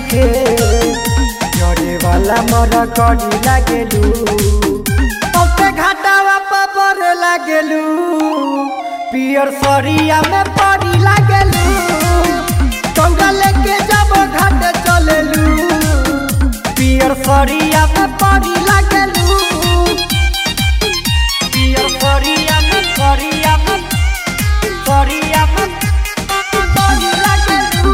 नइखे जड़े वाला मर करी लागेलू ओते घाटावा पर लागेलू पियर सरिया में पड़ी लागेलू कौड़ा लेके जब घाट चलेलू पियर सरिया में पड़ी लागेलू पियर सरिया में सरिया में सरिया में पड़ी लागेलू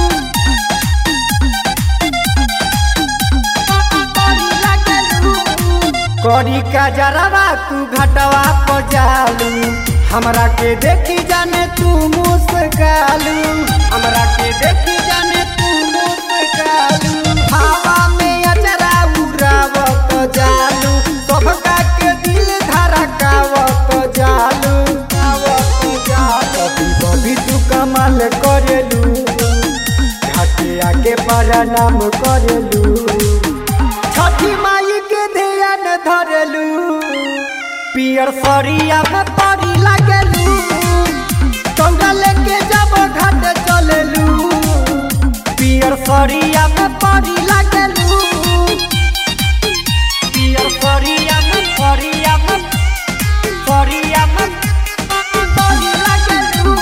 पड़ी लागेलू करी का जरावा तू घटवा पर जालू हमरा के देखी जाने तू मुस्कालू हमरा के देखी जाने तू मुस्कालू हवा में अजरा उड़ावत जालू सबका के दिल धड़कावत जालू आवत जालू कभी कभी तू कमाल करेलू घाटे आगे प्रणाम करेलू छठी माई के ध्यान धरलू पियर सरिया में पड़ी लागलू कौड़ा लेके जब घाट चललू पियर सरिया में पड़ी लागलू पियर सरिया में सरिया में सरिया में पड़ी लागलू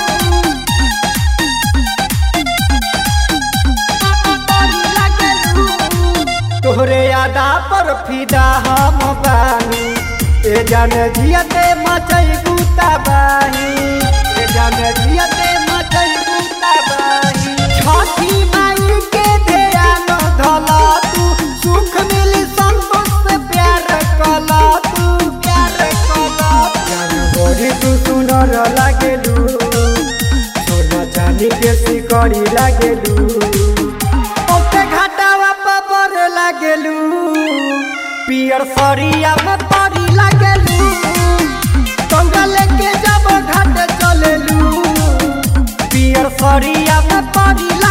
पड़ी लागलू तोहरे यादा पर फिदा हम बानी ए जान जियते मचई गुता बानी ए जान जियते मचई गुता बानी छठी माई के ध्यान धला तू सुख मिली संतोष से प्यार कला तू प्यार कला जान बड़ी तू सुनर लागेलू सोना चांदी के सिकड़ी लागेलू ओते घाटावा पर लागेलू पियर सरिया में पड़ी लागेलू कौड़ा लेके जब घाट चलेलू पियर सरिया में पड़ी